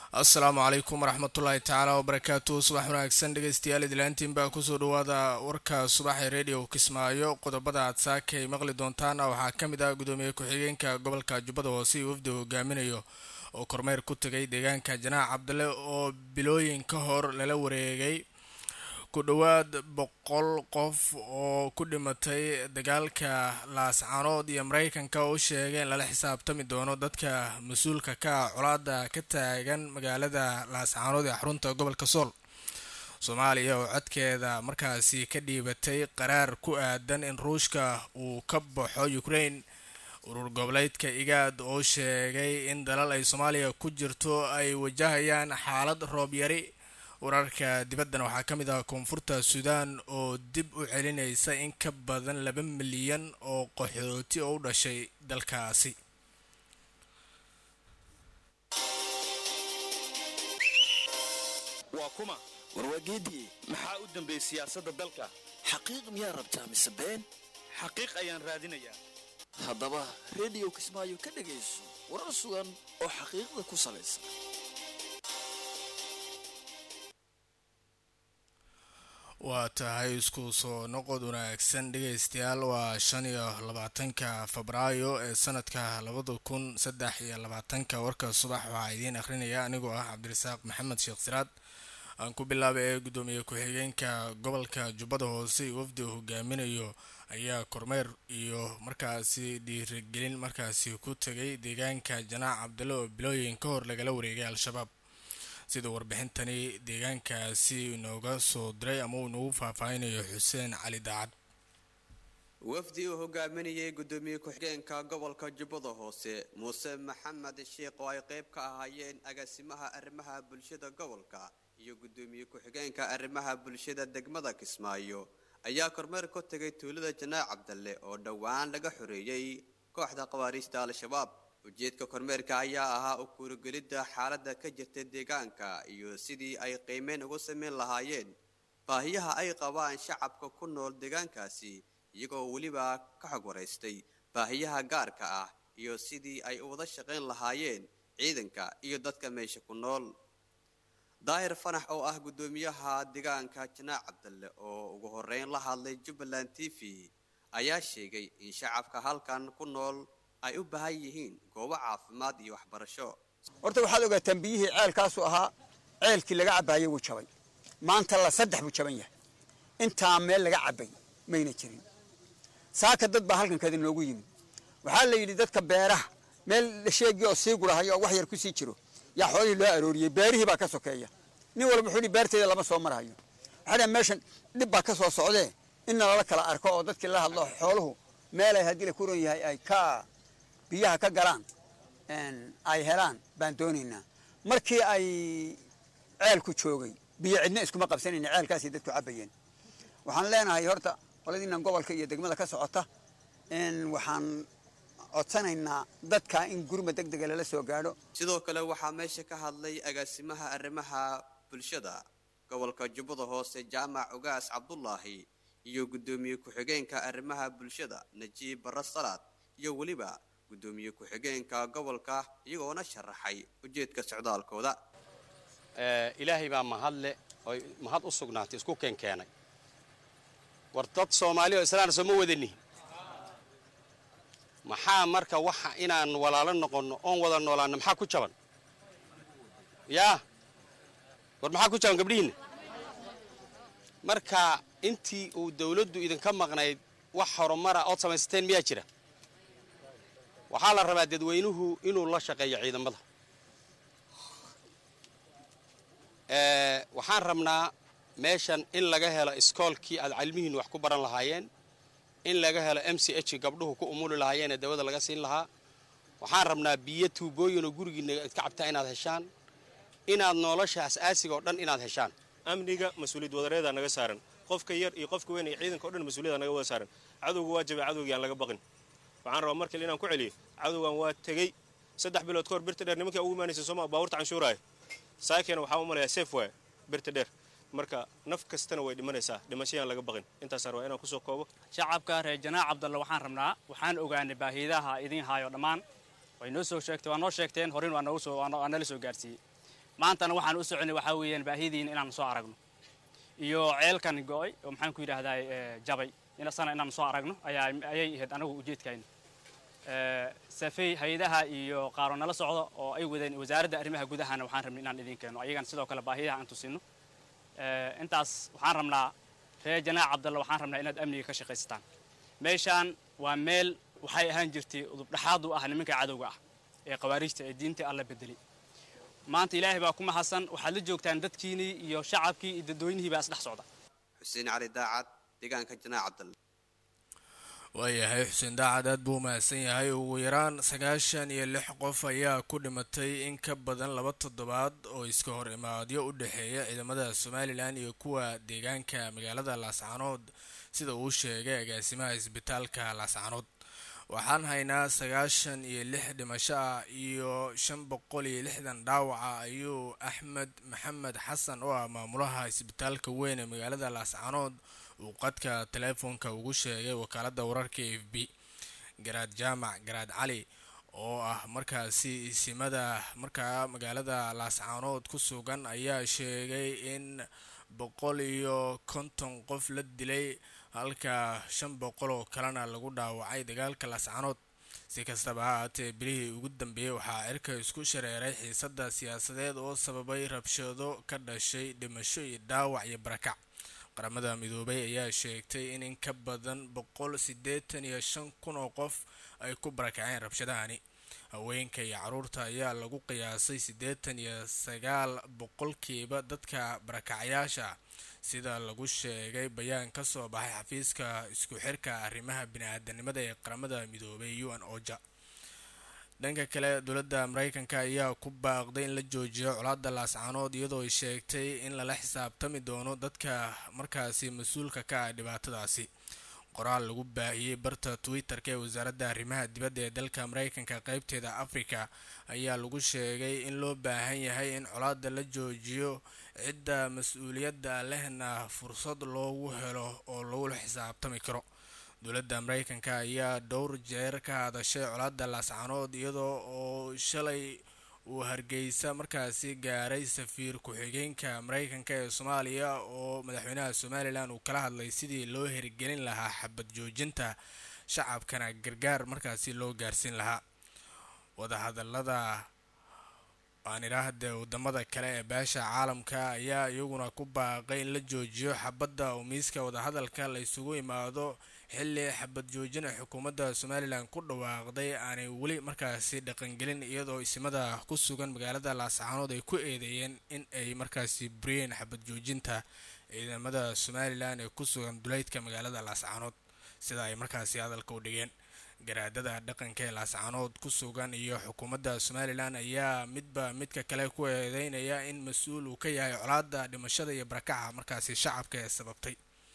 asalaamu calaykum waraxmatullaahi tacaala wabarakaatu subax wanaagsan dhegeystayaal idlaantiin baa kusoo dhawaada warka subaxee radio kismaayo qodobada aad saaka ay maqli doontaan waxaa ka mid ah gudoomiye ku-xigeenka gobolka jubbada hoose iyo wafdi hogaaminayo oo kormeer ku tegay deegaanka janaac cabdale oo bilooyin ka hor lala wareegay ku dhowaad boqol qof oo ku dhimatay dagaalka laascanood iyo mareykanka oo u sheegay in lala xisaabtami doono dadka mas-uulka ka ah colaada ka taagan magaalada laascanood ee xarunta gobolka sool soomaaliya oo codkeeda markaasi ka dhiibatay qaraar ku aadan in ruushka uu ka baxo ukraine urur goboleedka igaad oo sheegay in dalal ay soomaaliya ku jirto ay wajahayaan xaalad roob yari wararka dibaddana waxaa ka mid ah koonfurta suudaan oo dib u celinaysa in ka badan laba milyan oo qaxooti oo u dhashay dalkaasi waa kuma warwaageediye maxaa u dambeeyey siyaasadda dalka xaqiiq miyaa rabtaa mise been xaqiiq ayaan raadinayaa haddaba rediyo kismaayo ka dhegayso warar sugan oo xaqiiqda ku salaysan waa tahay isku soo noqod wanaagsan dhegeystayaal waa shan iyo labaatanka febraayo ee sanadka labada kun saddex iyo labaatanka warka subax waxaa idiin akhrinaya anigoo ah cabdirasaaq maxamed sheekh siraad aan ku bilaabay ee gudoomiye ku-xigeenka gobolka jubbada hoose iyo wafdi hogaaminayo ayaa kormeer iyo markaasi dhiirigelin markaasi ku tegay deegaanka janaac cabdale oo bilooyin ka hor lagala wareegay al-shabaab sida warbixintani deegaankaasi inooga soo diray ama uu inoogu faahfaahinayo xuseen cali daacad wafdi uu hogaaminayay gudoomiye ku-xigeenka gobolka jubbada hoose muuse maxamed sheekh oo ay qayb ka ahaayeen agaasimaha arrimaha bulshada gobolka iyo gudoomiye ku-xigeenka arrimaha bulshada degmada kismaayo ayaa kormeer ku tegay tuulada janaac cabdalle oo dhowaan laga xoreeyey kooxda khawaariijta al-shabaab ujeedka kormeerka ayaa ahaa u kuurigelidda xaaladda ka jirta deegaanka iyo sidii ay qiimeyn ugu samayn lahaayeen baahiyaha ay qabaan shacabka ku nool deegaankaasi iyagoo weliba ka xog waraystay baahiyaha gaarka ah iyo sidii ay u wada shaqayn lahaayeen ciidanka iyo dadka meesha ku nool daahir fanax oo ah guddoomiyaha deegaanka janaac cabdalle oo ugu horeyn la hadlay jubbaland t v ayaa sheegay in shacabka halkan ku nool ay u baahan yihiin goobo caafimaad iyo waxbarasho horta waxaad ogaataan biyihii ceelkaasu ahaa ceelkii laga cabbaayey wuu jabay maanta la saddex buu jaban yahay intaa meel laga cabbay mayna jirin saaka dad baa halkan kada noogu yimid waxaa la yidhi dadka beeraha meel sheegii oo sii gurahayo oo wax yar ku sii jiro yaa xoolihii loo arooriyey beerihii baa ka sokeeya nin walba wuxuu yidhi beerteeda lama soo marahayo waxaa dhaha meeshan dhib baa ka soo socdee inna lala kala arko oo dadkii la hadlo xooluhu meelay haddii la kuran yahay ay ka biyaha ka galaan ay helaan baan doonaynaa markii ay ceelku joogay biyo cidna iskuma qabsanayna ceelkaasay dadku cabbayeen waxaan leenahay horta qoladiinan gobolka iyo degmada ka socota waxaan codsanaynaa dadka in gurma deg dega lala soo gaadho sidoo kale waxaa meesha ka hadlay agaasimaha arrimaha bulshada gobolka jubbada hoose jaamac ogaas cabdulaahi iyo guddoomiye ku-xigeenka arrimaha bulshada najiib barre salaad iyo weliba guddoomiye ku-xigeenka gobolka iyagoona sharaxay ujeedka socdaalkooda ilaahay baa mahadle oy mahad u sugnaatay isku keenkeenay war dad soomaali oo islaana sooma wadanihin maxaa marka waxa inaan walaalo noqonno oon wada noolaanno maxaa ku jaban yaa war maxaa ku jaban gabdhihiinna marka intii uu dawladdu idinka maqnayd wax horumara ood samaysateen miyaa jira waxaa la rabaa dadweynuhu inuu la shaqeeyo ciidamada waxaan rabnaa meeshan in laga helo iskoolkii aad cilmihiinnu wax ku baran lahaayeen in laga helo m c h gabdhuhu ku umuli lahaayeen ee dawada laga siin lahaa waxaan rabnaa biyo tuubooyinoo gurigiinna idka cabtaa inaad heshaan inaad nolosha as-aasiga oo dhan inaad heshaan amniga mas-uuliyad wadareedaa naga saaran qofka yar iyo qofka weyn iyo ciidanka o dhan mas-uuliyada naga wada saaran cadowga waa jabay cadowgii aan laga baqin waxaan rabaa markale inaan ku celiyo cadowgan waa tegey saddex bilood ka hor birta dheer nimankii ugu imaanaysa sooma baabuurta canshuuraayo saakeena waxaa u malayaa seef waaya birta dheer marka naf kastana way dhimanaysaa dhimashayaan laga baqin intaasaan rabaa inaan kusoo koobo shacabka reer janaac cabdalle waxaan rabnaa waxaan ogaanay baahiidaha idin haayo dhammaan way noo soo sheegtay waa noo sheegteen horin waa noogu soo waa nala soo gaarsiiyey maantana waxaan u soconay waxaa weeyaan baahidiina inaan soo aragno iyo ceelkan go'ay oo maxaan ku yidhaahdaa jabay inasana inaan soo aragno ayaa ayay ahayd anagu ujeedkayna safey hay-adaha iyo qaaro nala socdo oo ay wadeen wasaaradda arrimaha gudahana waxaan rabnay inaan idin keeno ayagan sidoo kale baahiyaha aan tusino intaas waxaan rabnaa reer janaac cabdalla waxaan rabnaa inaad amniga ka shaqaysataan meeshaan waa meel waxay ahaan jirtay udubdhaxaad u ah nimanka cadowga ah ee khawaariijta ee diinta alla bedelay maanta ilaahay baa ku mahadsan waxaad la joogtaan dadkiinii iyo shacabkii iyo dadweynihiibaa isdhex socda xuseen cali daacad deegaanka janaac cabdalle waayahay xuseen daacad aad buu umahadsan yahay ugu yaraan sagaashan iyo lix qof ayaa ku dhimatay in ka badan laba toddobaad oo iska hor imaadyo u dhexeeya ciidamada somalilan iyo kuwa deegaanka magaalada laascaanood sida uu sheegay agaasimaha isbitaalka laascaanood waxaan haynaa sagaashan iyo lix dhimasho ah iyo shan boqol iyo lixdan dhaawaca ayuu axmed maxamed xasan oo ah maamulaha isbitaalka weyn ee magaalada laascaanood uu qadka teleefoonka ugu sheegay wakaalada wararka f b garaad jaamac garaad cali oo ah markaasi isimada markaa magaalada laascaanood ku sugan ayaa sheegay in boqol iyo konton qof la dilay halka shan boqol oo kalena lagu dhaawacay dagaalka laascaanood si kastaba ha haatee bilihii ugu dambeeyey waxaa cirka isku shareeray xiisada siyaasadeed oo sababay rabshado ka dhashay dhimasho iyo dhaawac iyo barakac qaramada midoobay ayaa sheegtay in in ka badan boqol siddeetan iyo shan kun oo qof ay ku barakaceen rabshadahani haweenka iyo caruurta ayaa lagu qiyaasay siddeetan iyo sagaal boqolkiiba dadka barakacyaasha sida lagu sheegay bayaan ka soo baxay xafiiska isku xirka arrimaha bini-aadanimada ee qaramada midoobay u n oja dhanka kale dowladda mareykanka ayaa ku baaqday in la joojiyo colaada laascaanood iyadoo ay sheegtay in lala xisaabtami doono dadka markaasi mas-uulka ka ah dhibaatadaasi qoraal lagu baahiyey barta twitter-ka ee wasaaradda arrimaha dibadda ee dalka mareykanka qeybteeda africa ayaa lagu sheegay in loo baahan yahay in colaada la joojiyo cidda mas-uuliyadda lehna fursad loogu helo oo lagula xisaabtami karo dowladda mareykanka ayaa dhowr jeer ka hadashay colaada laascaanood iyadoo oo shalay uu hargeysa markaasi gaaray safiir ku-xigeenka mareykanka ee soomaaliya oo madaxweynaha somalilan uu kala hadlay sidii loo hirgelin lahaa xabad joojinta shacabkana gargaar markaasi loo gaarsiin lahaa wadahadalada aan idhaahde wadamada kale ee beesha caalamka ayaa iyaguna ku baaqay in la joojiyo xabadda oo miiska wadahadalka la isugu imaado xilli xabad joojina xukuumadda somalilan ku dhawaaqday aanay weli markaasi dhaqangelin iyadoo isimada ku sugan magaalada laascaanood ay ku eedeeyeen in ay markaasi buriyeen xabad joojinta ciidamada somalilan ee ku sugan duleydka magaalada laascaanood sida ay markaasi hadalka u dhigeen garaadada dhaqanka ee laascaanood ku sugan iyo xukuumadda somalilan ayaa midba midka kale ku eedeynaya in mas-uul uu ka yahay colaada dhimashada iyo barakaca markaasi shacabka ee sababtay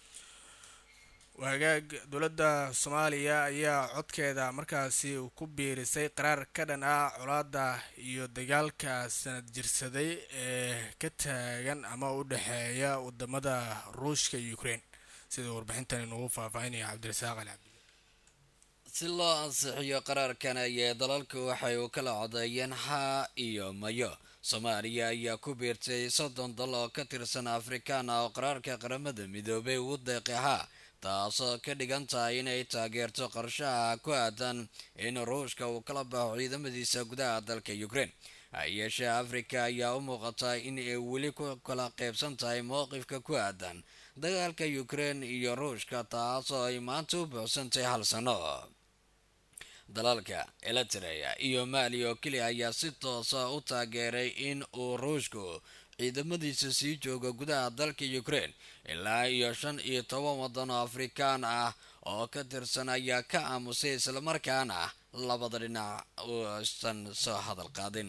wagaag dowladda soomaaliya ayaa codkeeda markaasi ku biirisay qaraar ka dhan ah colaada iyo dagaalka sanad jirsaday ee ka taagan ama u dhexeeya wadamada ruushka iyo ukraine sida warbixintan inugu faahfaahinaya cabdirasaaq ali cabdi si loo ansixiyo qaraarkan ayee dalalku waxay u kala codeeyeen haa iyo mayo soomaaliya ayaa ku biirtay soddon dal oo ka tirsan afrikaan ah oo qaraarka qaramada midoobay ugu deeqay haa taasoo ka dhigan tahay inay taageerto qorshaha ku aadan in ruushka uu kala baxo ciidamadiisa gudaha dalka ukraine hayeeshee afrika ayaa u muuqata in ay weli ku kala qaybsan tahay mowqifka ku aadan dagaalka ukraine iyo ruushka taasoo ay maanta u buuxsantay hal sano dalalka eritrea iyo mali oo keliya ayaa si toosa u taageeray in uu ruushku ciidamadiisa sii jooga gudaha dalka ukraine ilaa iyo shan iyo toban waddan oo afrikaan ah oo ka tirsan ayaa ka aamusay islamarkaana labada dhinac uusan soo hadal qaadin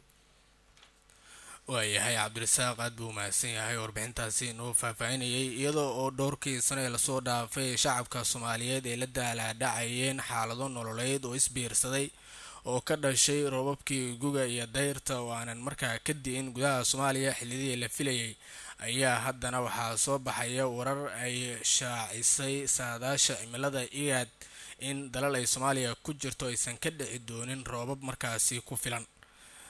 waayahay cabdirasaaq aad buu mahadsan yahay warbixintaasi inuu faahfaahinayay iyadoo oo dhowrkii sano ee lasoo dhaafay shacabka soomaaliyeed ay la daalaadhacayeen xaalado nololeed oo isbiirsaday oo ka dhashay roobabkii guga iyo dayrta oo aanan markaa ka di'in gudaha soomaaliya xillidii la filayay ayaa haddana waxaa soo baxaya warar ay shaacisay saadaasha cimilada igaad in dalal ay soomaaliya ku jirto aysan ka dhici doonin roobab markaasi ku filan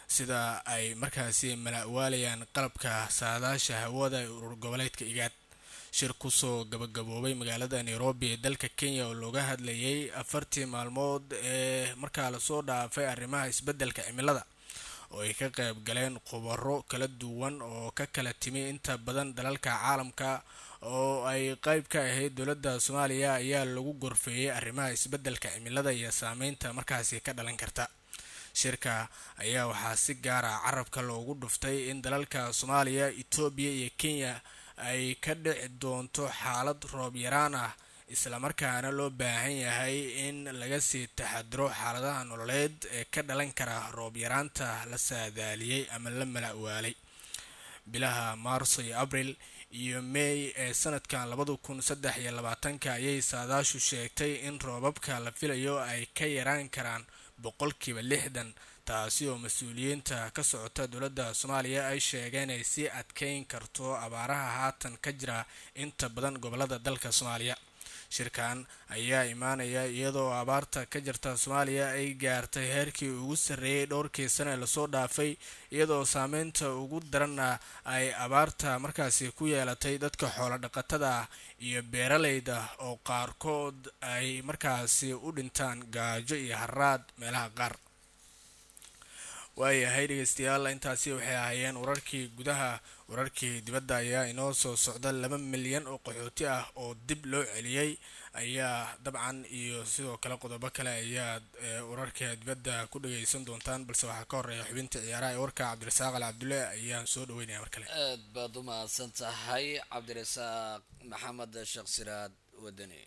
sida ay markaasi malawaalayaan qalabka saadaasha hawada ee urur goboleedka igaad shir kusoo gabagaboobay magaalada nairobi ee dalka kenya oo looga hadlayay afartii maalmood ee markaa lasoo dhaafay arrimaha isbeddelka cimilada oo ay ka qayb galeen khubaro kala duwan oo ka kala timi inta badan dalalka caalamka oo ay qayb ka ahayd dowladda soomaaliya ayaa lagu gorfeeyey arrimaha isbeddelka cimilada iyo saameynta markaasi ka dhalan karta shirka ayaa waxaa si gaara carabka loogu dhuftay in dalalka soomaaliya etoobiya iyo kenya ay ka dhici doonto xaalad roob yaraan ah islamarkaana loo baahan yahay in laga sii taxadiro xaaladaha nololeed ee ka dhalan kara roob yaraanta la saadaaliyey ama la malawaalay bilaha maarso iyo abril iyo may ee sanadkan labada kun saddex iyo labaatanka ayay saadaashu sheegtay in roobabka la filayo ay ka yaraan karaan boqolkiiba lixdan taasi oo mas-uuliyiinta ka socota dowladda soomaaliya ay sheegeen ay sii adkeyn karto abaaraha haatan ka jira inta badan gobolada dalka soomaaliya shirkan ayaa imaanaya iyadoo abaarta ka jirta soomaaliya ay gaartay heerkii ugu sarreeyey dhowrkii sane lasoo dhaafay iyadoo saameynta ugu daranna ay abaarta markaasi ku yeelatay dadka xoolo dhaqatada ah iyo beeraleyda oo qaarkood ay markaasi u dhintaan gaajo iyo haraad meelaha qaar waayahay dhegeystayaal intaasi waxay ahaayeen wararkii gudaha wararkii dibadda ayaa inoo soo socda laba milyan oo qaxooti ah oo dib loo celiyey ayaa dabcan iyo sidoo kale qodobo kale ayaad wararka dibadda ku dhageysan doontaan balse waxaa ka horeeya xubinta ciyaaraha ee warka cabdirasaaq al cabdulle ayaan soo dhaweynaya mar kale aad baad u mahadsan tahay cabdirasaaq maxamed sheekh siraad wadani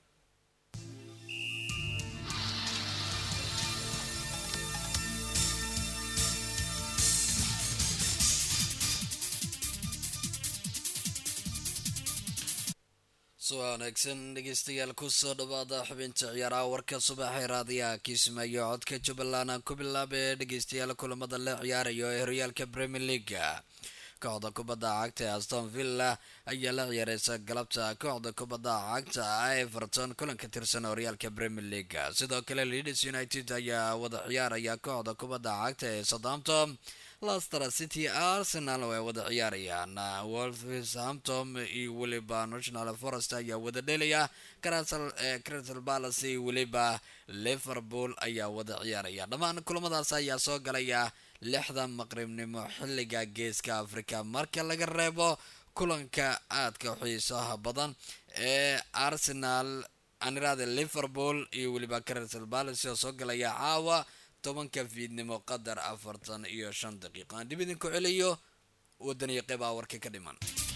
soo wanaagsan dhegeystayaal kusoo dhawaada xubinta ciyaaraha warka subaxee raadiyaha kiismaayo codka jubbaland aan ku bilaabee dhegeystayaal kulamada la ciyaarayo ee horyaalka premier leaga kooxda kubadda cagta ee aston villa ayaa la ciyaareysa galabta kooxda kubadda cagta everton kulan ka tirsan horyaalka premier leaga sidoo kale leeds united ayaa wada ciyaaraya kooxda kubadda cagta ee southampton lester city arsenal oo ay wada ciyaarayaan wolverhampton iyo weliba national forest ayaa wada dhelaya crystal palace iyo weliba liverpool ayaa wada ciyaaraya dhammaan kulamadaas ayaa soo galaya lixda maqribnimo xilliga geeska africa marka laga reebo kulanka aadka xiisaha badan ee arsenal anirada liverpool iyo weliba crystal palace oo soo galaya caawa tobanka fiidnimo qadar afartan iyo shan daqiiqo aan dib idinku celiyo wadaniyo qeybaa warka ka dhiman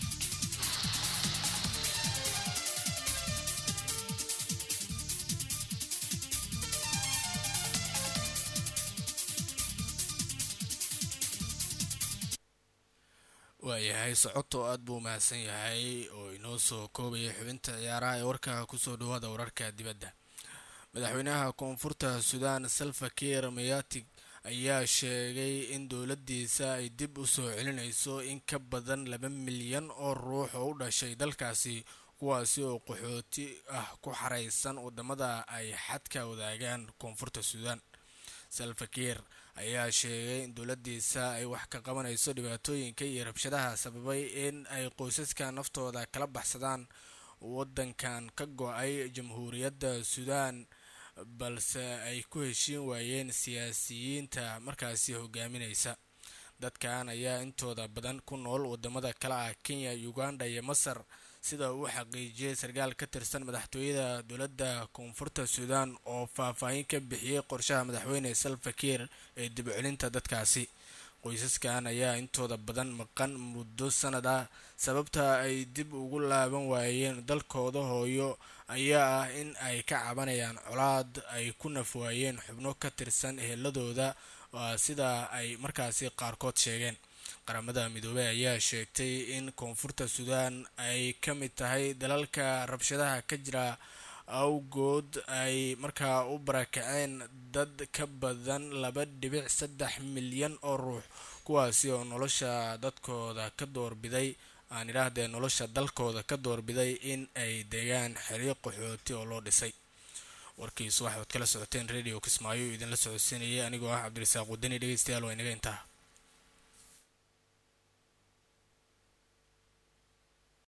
waayahay socoto aad buu mahadsan yahay oo inoo soo koobaya xubinta ciyaaraha ee warka kusoo dhawaada wararka dibadda madaxweynaha koonfurta suudaan salva kiir mayatig ayaa sheegay in dowladdiisa ay dib u soo celinayso in ka badan laba milyan oo ruux oo u dhashay dalkaasi kuwaasi oo qaxooti ah ku xaraysan wadamada ay xadka wadaagaan koonfurta suudaan salva kiir ayaa sheegay in dowladdiisa ay wax ka qabanayso dhibaatooyinka iyo rabshadaha sababay in ay qoysaska naftooda kala baxsadaan wadankan ka go-ay jamhuuriyadda suudaan balse ay ku heshiin waayeen siyaasiyiinta markaasi hogaaminaysa dadkan ayaa intooda badan ku nool wadamada kale ah kenya uganda iyo masar sida uu xaqiijiyey sarkaal ka tirsan madaxtooyada dowladda koonfurta suudaan oo faahfaahin ka bixiyey qorshaha madaxweyne salva kiir ee dib celinta dadkaasi qoysaskan ayaa intooda badan maqan muddo sanad ah sababta ay dib ugu laaban waayeen dalkooda hooyo ayaa ah in ay ka cabanayaan colaad ay ku nafwaayeen xubno ka tirsan eheladooda sida ay markaasi qaarkood sheegeen qaramada midoobey ayaa sheegtay in koonfurta suudaan ay ka mid tahay dalalka rabshadaha ka jira awgood ay markaa u barakaceen dad ka badan laba dhibic saddex milyan oo ruux kuwaasi oo nolosha dadkooda ka doorbiday aan idhaahdee nolosha dalkooda ka doorbiday in ay degaan xeryo qaxooti oo loo dhisay warkiisu waxaad kala socoteen radio kismaayo idinla socodsiinayay anigoo ah cabdirasaaq wadani dhegeystayaal waa inaga intaa